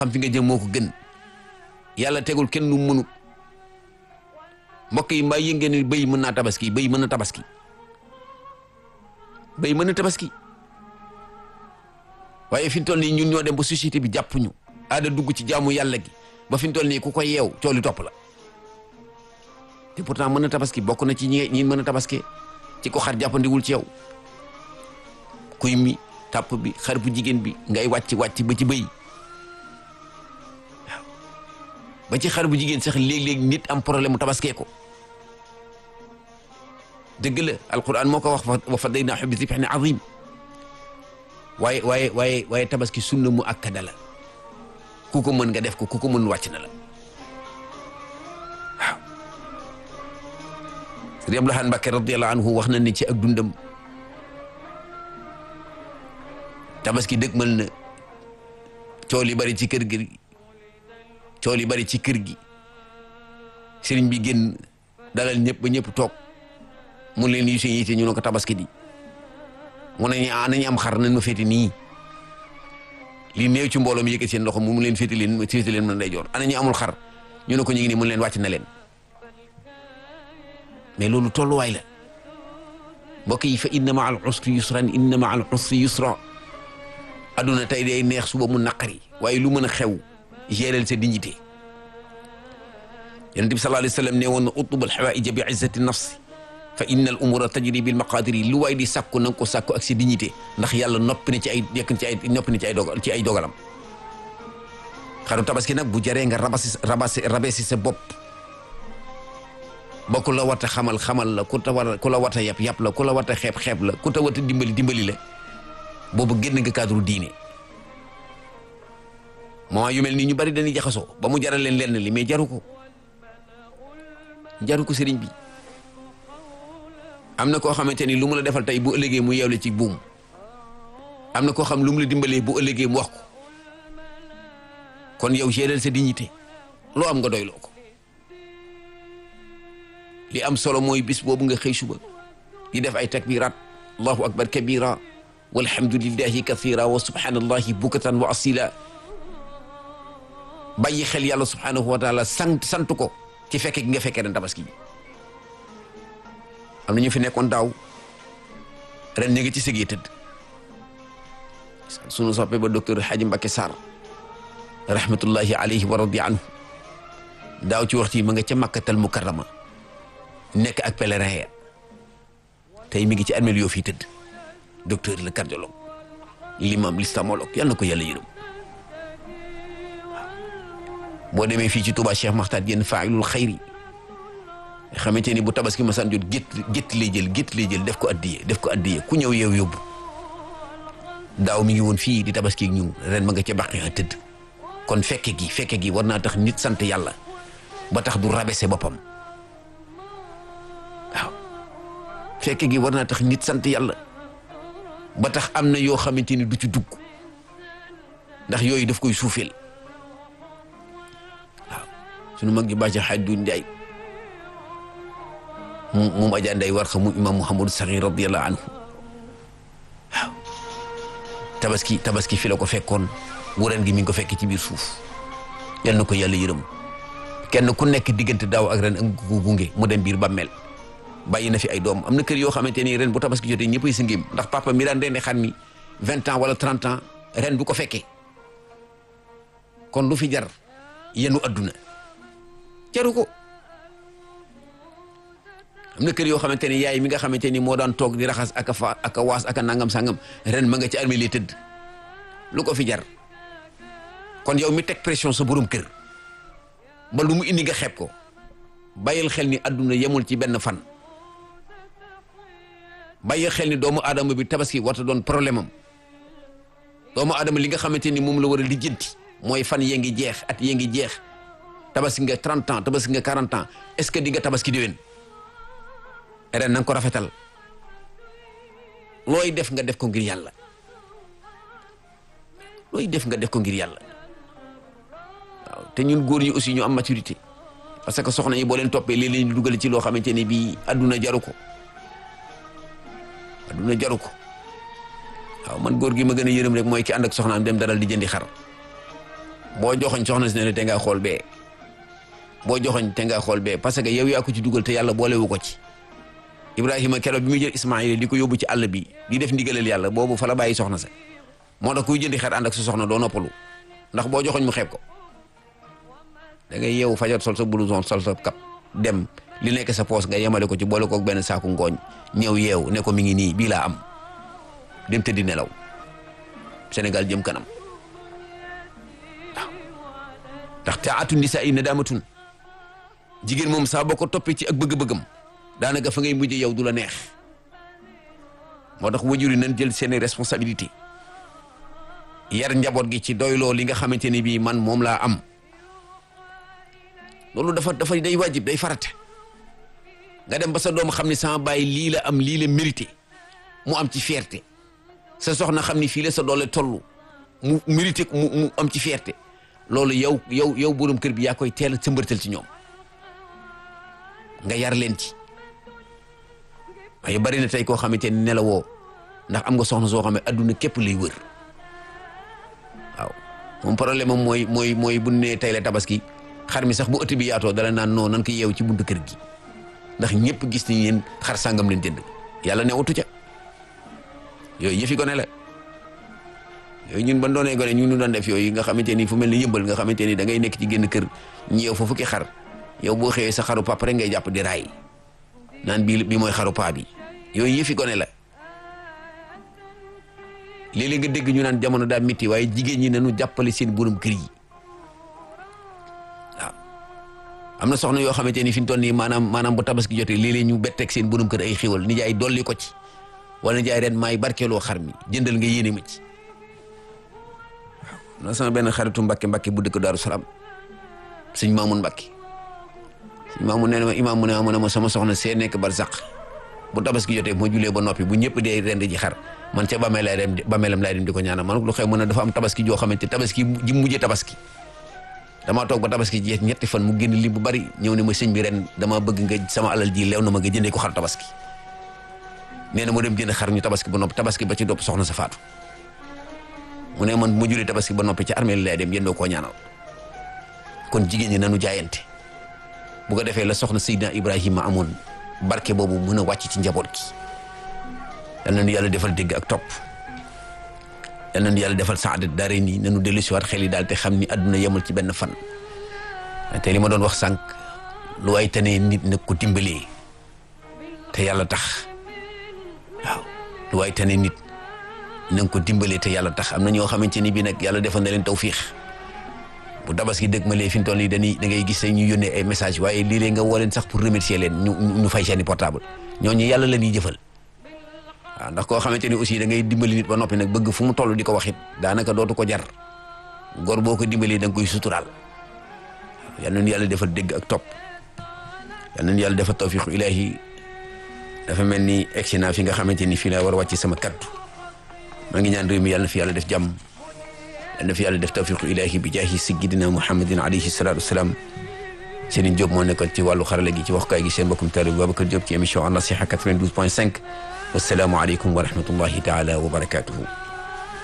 xam fi nga jëm moo ko gën yàlla tegul kenn lu mënut mbokk yi mbaa yëngee ni bëy mën naa tabaski bëy mën na tabaski bëy mën na tabaski waaye fi mu toll nii ñun ñoo dem ba société bi jàpp ñu aada dugg ci jaamu yàlla gi ba fi mu toll nii ku ko yeew cooli topp la te pourtant mën na tabaski bokk na ci ñi ñi mën a tabaski ci ko xar jàppandiwul ci yow kuy mi tàpp bi xar bu jigéen bi ngay wàcc wàcc ba ci bëy waaw ba ci xar bu jigéen sax léeg-léeg nit am problème mu tabaskee ko dëgg la alquran moo ko wax wa fadaynaahu bi zibhin azim waaye waaye waaye waaye tabaski sunna mu akkada la ku ko mën nga def ko ku ko mën wàcc na la waaw Sëriñ Abdou Lahad Mbacké radiyallahu anhu wax na ne ci ak dundam tabaski dëgmal na cool yi bari ci kër gi cool yi bari ci kër gi sëriñ bi génn dalal ñëpp ba ñëpp toog mu leen yu seen yite ñu ne ko tabaski di mu ne ñu nañu am xar nañ ma féete nii li néew ci mbooloo mi yëkkati seen loxo mu leen féete leen féete leen mën day joor ana ñu amul xar ñu ne ko ñu ngi nii mu leen wàcc na leen mais loolu tolluwaay la mbokk yi fa inna ma al usri yusran inna ma al usri yusra aduna tey day neex suba mu naqari waaye lu mën a xew gérer sa dignité yonent bi sallallahu alayhi wa sallam ne woon na utub al xawaaija bi izzati nafsi fa inna al umura tajri bil maqadiri lu waay di sàkku na nga ko sàkku ak sa dignité ndax yàlla noppi na ci ay yekk ci ay noppi na ci ay dogal ci ay dogalam xaru tabaski nag bu jaree nga rabasi rabasi rabesi sa bopp ba ku la wata xamal xamal la ku ta war ku la wata yab yab la ku la wata xeeb xeeb la ku ta wata dimbali dimbali la boobu génn nga cadre diine moment yu mel nii ñu bari dañuy jaxasoo ba mu jaral leen lenn li mais jaru ko jaru ko sëriñ bi am na koo xamante ni lu mu la defal tey bu ëllëgee mu yeewle ci buum am na koo xam lu mu la dimbalee bu ëllëgee mu wax ko kon yow gérer sa dignité loo am nga doyloo ko li am solo mooy bis boobu nga xëy suba di def ay takbirat allahu akbar kabira walhamdulillahi kathira wa subhanallahi bukatan wa asila bàyyi xel yàlla subhanahu wa taala sant sant ko ci fekke gi nga fekkee ren tabaski bi am na ñu fi nekkoon daaw ren ñu ngi ci sëgee tëdd sunu soppe ba docteur Hadji Mbacké Sarr rahmatullahi alayhi wa radi anhu daaw ci waxtu yi ma nga ca makkatal mukarrama nekk ak pèlerin ya tey mi ngi ci armeel yoo fii tëdd docteur le cardiologue l'imam l'islamologue yal na ko yàlla yërëm boo demee fii ci Touba Cheikh Makhtar Diène failul xayri nga xamante ni bu tabaski masaan jot gétt gétt lay jël gétt lay jël def ko addiye def ko addiye ku ñëw yeew yóbbu daaw mi ngi woon fii di tabaski ak ñun ren ma nga ca bàqi a tëdd kon fekke gi fekke gi war naa tax nit sant yàlla ba tax du rabese boppam waaw fekke gi war naa tax nit sant yàlla ba tax am na yoo xamante ni du ci dugg ndax yooyu daf koy suufeel waaw sunu mag ji bàcc xaaj du njaay mu moom Adja Ndeye war xam mu imam Mouhamadou Sakhir radiyallahu anhu waaw tabaski tabaski fi la ko fekkoon wuren gi mi ngi ko fekk ci biir suuf yal na ko yàlla yërëm kenn ku nekk diggante daaw ak ren ak ko gunge mu dem biir bàmmeel bàyyi na fi ay doom am na kër yoo xamante ni ren bu tabaski jotee ñëppay si ngéem ndax papa mi daan rendi xar mi vingt ans wala trente ans ren du ko fekkee kon lu fi jar yenu adduna jaru ko am na kër yoo xamante ni yaay mi nga xamante ni moo daan toog di raxas ak a fa ak a waas ak a nangam sangam ren ma nga ci armée li tëdd lu ko fi jar kon yow mi teg pression sa borom kër ba lu mu indi nga xeeb ko bàyyil xel ni adduna yemul ci benn fan bàyyil xel ni doomu aadama bi tabaski warta doon problème am doomu aadama li nga xamante ni moom la war a lijjanti mooy fan yee ngi jeex at yee ngi jeex tabaski nga 30 ans tabaski nga 40 ans est-ce que di nga tabaski déwén ren na nga ko rafetal looy def nga def ko ngir yàlla looy def nga def ko ngir yàlla waaw te ñun góor ñi aussi ñu am maturité parce que soxna yi boo leen toppee léeg-léeg ñu dugal ci loo xamante ne bii adduna jaru ko adduna jaru ko waaw man góor gi ma gën a yërëm rek mooy ki ànd ak soxnaam dem daral di jëndi xar boo joxoñ soxna si ne la te ngaa xool bee boo joxoñ te ngaa xool bee parce que yow yaa ko ci dugal te yàlla boolewu ko ci Ibrahima keroog bi muy jël Ismaïla di ko yóbbu ci àll bi di def ndigalal yàlla boobu fa la bàyyi soxna sa moo tax kuy jëndi xar ànd ak sa soxna doo noppalu ndax boo joxoñ mu xeeb ko da ngay yeewu fajar sol sa blouson sol sa kap dem li nekk sa poos nga yemale ko ci boole koog benn saaku ngooñ ñëw yeewu ne ko mi ngi nii bii laa am dem tëddi nelaw Sénégal jëm kanam waaw ndax taatu nisaa yi nadaamatun jigéen moom saa boo ko toppee ci ak bëgg-bëggam daanaka fa ngay mujj yow du la neex moo tax wajur yi nañ jël seeni responsabilité yar njaboot gi ci doyloo li nga xamante ni bii man moom laa am loolu dafa dafa day wajib day farata nga dem ba sa doom xam ne sama baay lii la am lii la mérité mu am ci fierté sa soxna xam ni fii la sa doole toll mu mérité mu mu am ci fierté loolu yow yow yow borom kër bi yaa koy teel a sëmbartal ci ñoom nga yar leen ci waaye bari na tey koo xamante ni nelawoo ndax am nga soxna soo xam ne adduna képp lay wër waaw moom problème am mooy mooy mooy bu nee tey la tabaski xar mi sax bu ëtt bi yaatoo dala naan non nan ko yeew ci buntu kër gi ndax ñëpp gis nañ leen xar sàngam leen jënd yàlla newatu ca yooyu yëfi gone la yooyu ñun ban doonee gone ñu ñu doon def yooyu nga xamante ni fu mel ni yëmbal nga xamante ni da ngay nekk ci génn kër ñi yow fa fukki xar yow boo xëyee sa xaru papa rek ngay jàpp di raay naan bii bi mooy xaru paa bi yooyu yëfi gone la léeg-léeg nga dégg ñu naan jamono daa métti waaye jigéen ñi nañu jàppale seen borom kër yi waaw am na soxna yoo xamante ni fi ñu toll nii maanaam maanaam bu tabaski jotee léeg-léeg ñu betteeg seen borom kër ay xéwal nijaay dolli ko ci wala nijaay ren maay barkeeloo xar mi jëndal nga yéene ma ci waaw na sama benn xaritu Mbàkke Mbàkke bu dëkk Daaru Salaam sëñ Maamun Mbàkke sëñ Maamun nee na ma imaam mu ne ma ne ma sama soxna see nekk barzaq bu tabaski jotee moo julee ba noppi bu ñëpp dee rend ji xar man ca bàmmeel lay dem bàmmeelam lay dem di ko ñaanal man lu xew mën a dafa am tabaski joo xamante tabaski ji mujjee tabaski damaa toog ba tabaski jeex ñetti fan mu génn li bu bari ñëw ne ma sëñ bi ren dama bëgg nga sama alal ji leew na ma nga jëndee ko xar tabaski nee na mu dem jënd xar ñu tabaski ba noppi tabaski ba ci dopp soxna sa faatu mu ne man mu julee tabaski ba noppi ci armeel lay dem yëndoo koo ñaanal kon jigéen ñi nanu jaayante bu ko defee la soxna Seydina Ibrahima amoon barke boobu mën a wàcc ci njaboot gi yal nañu yàlla defal dégg ak topp yal nañu yàlla defal saadat daare nii nañu dellu si waat xel yi daal te xam ni àdduna yemul ci benn fan te li ma doon wax sànq lu waay tanee nit nag ko dimbalee te yàlla tax waaw lu waay tanee nit na nga ko dimbalee te yàlla tax am na ñoo xamante ni bii nag yàlla defal na leen tawfiix bu tabaski dëgg ma lee fi mu toll nii dañuy da ngay gis say ñu yónnee ay message waaye lii-léeg nga woo leen sax pour remercier leen ñu ñu fay seeni portable ñooñu yàlla la ñuy jëfal waaw ndax koo xamante ni aussi da ngay dimbali nit ba noppi nag bëgg fu mu toll di ko wax it daanaka dootu ko jar gor boo ko dimbalee da nga koy suturaal yal nañu yàlla defal dégg ak topp yal nañu yàlla defal tawfiqu ilaahi dafa mel ni egsi naa fi nga xamante ni fii laa war a wàcc sama kaddu maa ngi ñaan réew mi yàlla na fi yàlla def jàmm yal na fi yàlla def tawfiqu ilaahi bi jaahi sayyidina muhammadin alayhi salaatu wasalaam Serigne Diop moo nekkoon ci wàllu xarala gi ci waxukaay gi seen mbokkum taalibe Babacar Diop ci émission An Nasiha 92 point 5 wassalaamu aleykum wa rahmatullahi taala wa barakatuhu